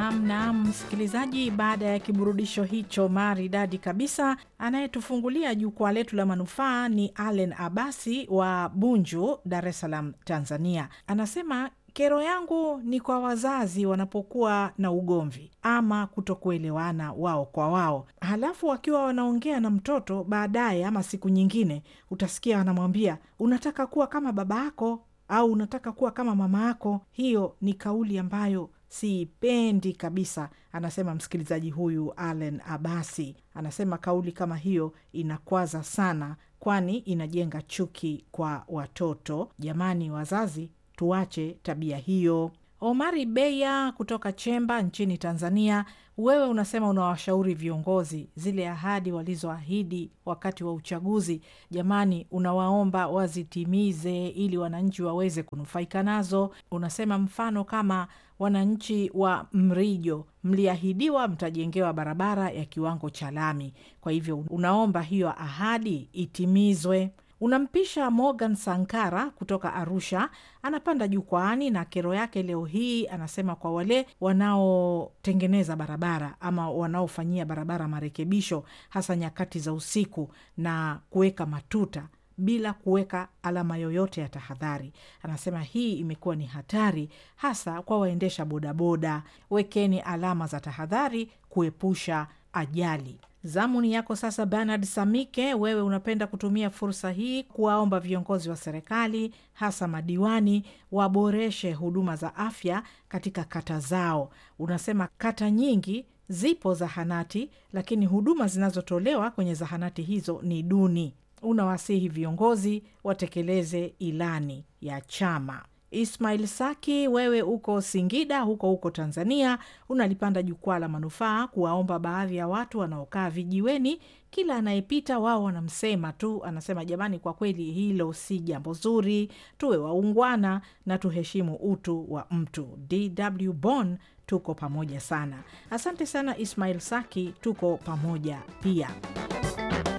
Naam, naam, msikilizaji, baada ya kiburudisho hicho maridadi kabisa, anayetufungulia jukwaa letu la manufaa ni Allen Abasi wa Bunju, Dar es Salaam, Tanzania. Anasema kero yangu ni kwa wazazi wanapokuwa na ugomvi ama kutokuelewana wao kwa wao, halafu wakiwa wanaongea na mtoto baadaye ama siku nyingine, utasikia wanamwambia unataka kuwa kama baba yako au unataka kuwa kama mama yako. Hiyo ni kauli ambayo siipendi kabisa, anasema msikilizaji huyu Allen Abasi. Anasema kauli kama hiyo inakwaza sana, kwani inajenga chuki kwa watoto. Jamani wazazi, tuache tabia hiyo. Omari Beya kutoka Chemba nchini Tanzania, wewe unasema unawashauri viongozi zile ahadi walizoahidi wakati wa uchaguzi, jamani, unawaomba wazitimize ili wananchi waweze kunufaika nazo. Unasema mfano kama wananchi wa Mrijo mliahidiwa mtajengewa barabara ya kiwango cha lami, kwa hivyo unaomba hiyo ahadi itimizwe. Unampisha Morgan Sankara kutoka Arusha, anapanda jukwaani na kero yake leo hii. Anasema kwa wale wanaotengeneza barabara ama wanaofanyia barabara marekebisho, hasa nyakati za usiku na kuweka matuta bila kuweka alama yoyote ya tahadhari. Anasema hii imekuwa ni hatari, hasa kwa waendesha bodaboda. Wekeni alama za tahadhari kuepusha ajali. Zamuni yako sasa, Bernard Samike, wewe unapenda kutumia fursa hii kuwaomba viongozi wa serikali hasa madiwani waboreshe huduma za afya katika kata zao. Unasema kata nyingi zipo zahanati, lakini huduma zinazotolewa kwenye zahanati hizo ni duni. Unawasihi viongozi watekeleze ilani ya chama. Ismail Saki, wewe uko Singida huko huko Tanzania, unalipanda jukwaa la manufaa kuwaomba baadhi ya watu wanaokaa vijiweni, kila anayepita wao wanamsema tu. Anasema jamani, kwa kweli hilo si jambo zuri, tuwe waungwana na tuheshimu utu wa mtu. DW Bonn, tuko pamoja sana. Asante sana Ismail Saki, tuko pamoja pia.